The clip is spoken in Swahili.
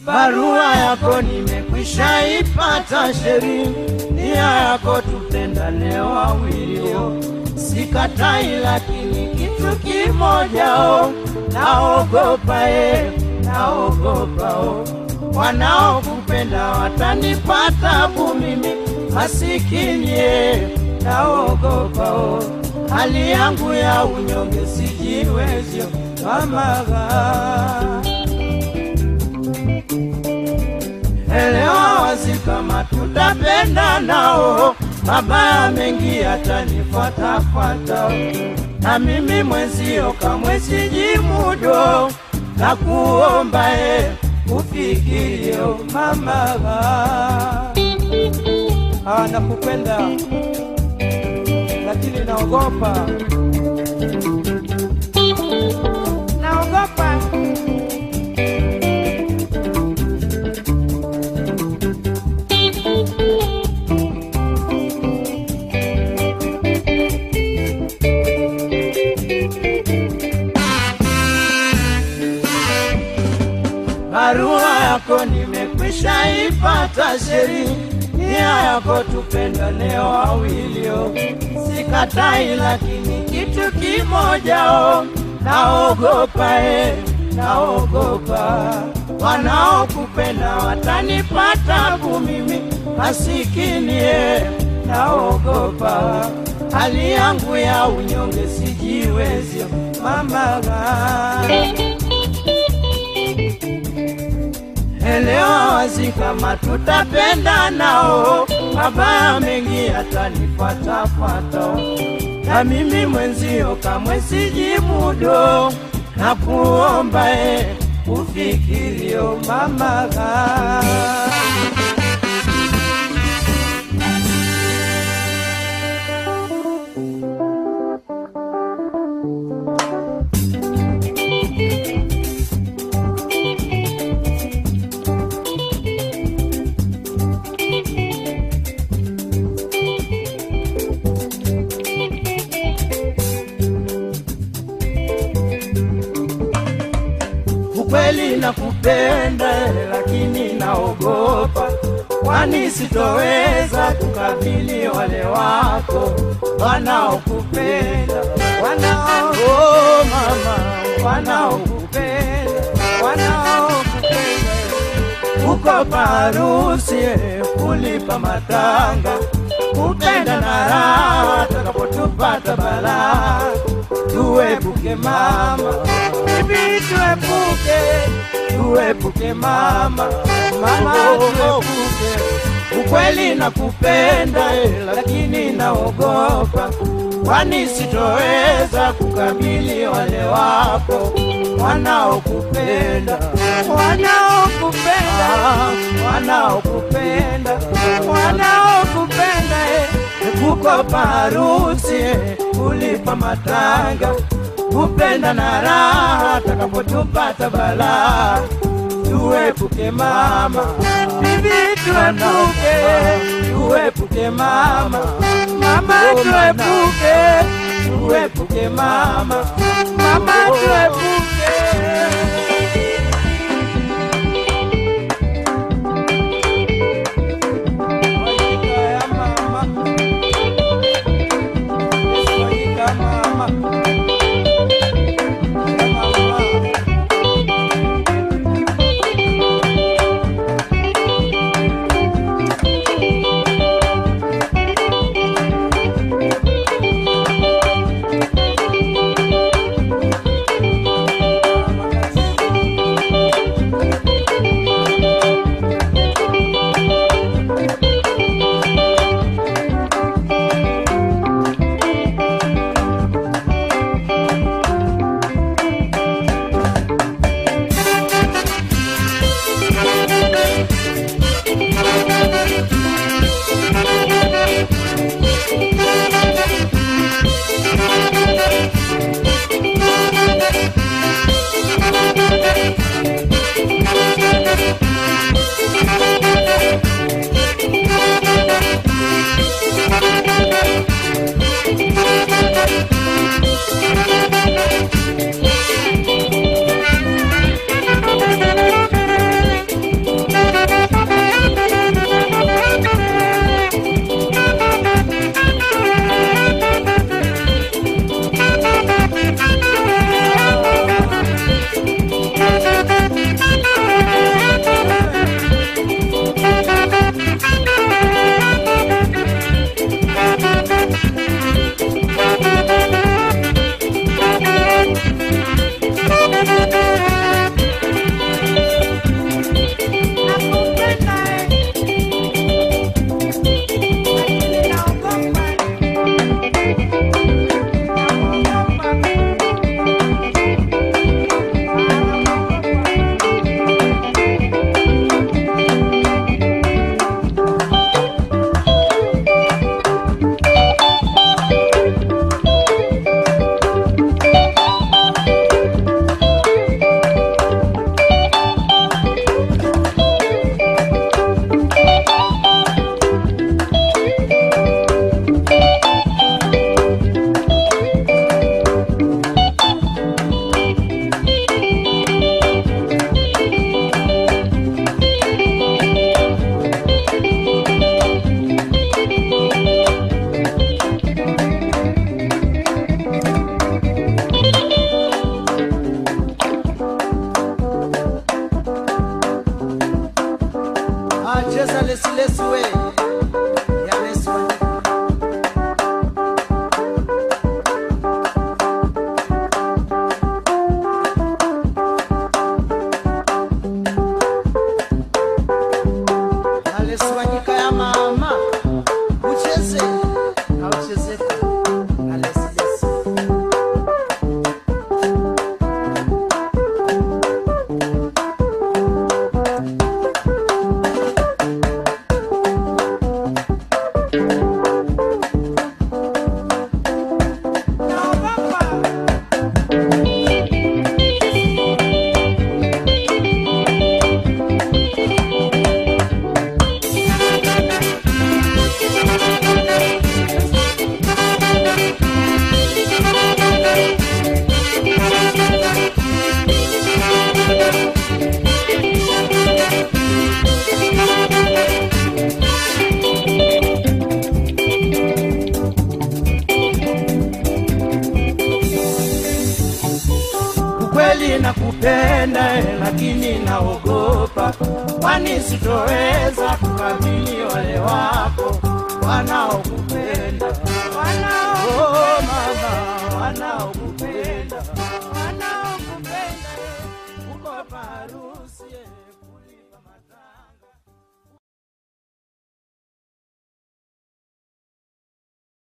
barua yako nimekwisha ipata, sheri nia yako tupendane wawilio, sikatai, lakini kitu kimoja o, naogopa e, naogopa o, wanaokupenda watanipata bu mimi masikini e, naogopa o, hali yangu ya unyonge sijiwezyo mamaga elewa wazi kama tutapenda nao, mabaya mengi yatanifuatafuata, na mimi mwenzio kamwe sijimudo, na kuomba e ufikirio mama, Ah, nakupenda lakini naogopa, naogopa barua yako nimekwisha ipata, sheri nia yako tupendane wawilio, sikatai, lakini kitu kimoja o, naogopa e, naogopa wanaokupenda watanipata bu mimi masikini e, naogopa hali yangu ya unyonge sijiwezyo mamaga elewa wazi kama tutapenda nao, mabaya mengi yatanifuatafuata, na mimi mwenzio kamwe sijimudo, na kuomba e ufikirio mamaga ukweli nakupenda, lakini naogopa, kwani sitoweza kukabili wale wako wanaokupenda, wanao oh, mama, wanaokupenda, wanaokupenda uko parusi kulipa matanga, kupenda na raha, takapotupata balaa, tuepuke mama, bibi tuepuke, tuepuke mama, mama tuepuke. Ukweli nakupenda eh, lakini naogopa, kwani sitoweza kukabili wale wako wanaokupenda, wanaokupenda, wanaokupenda, wanaokupenda eh, kukopa harusi eh, kulipa matanga, kupenda na raha, takapotupata balaa tuepuke mama, bibi tuepuke, tuepuke mama, mama tuepuke, tuepuke mama, mama tuepuke. Wajika ya mama, wajika mama, ya mama. Ah, cheza lesi lesi we. Ya lesi wa. Ya lesi wa nyika ya mama. Ucheze. Hauchezeka. Ya lesi lesi. Ukweli nakupenda, eh, lakini naogopa, kwani sitoweza kukabili wale wako wanaokupenda.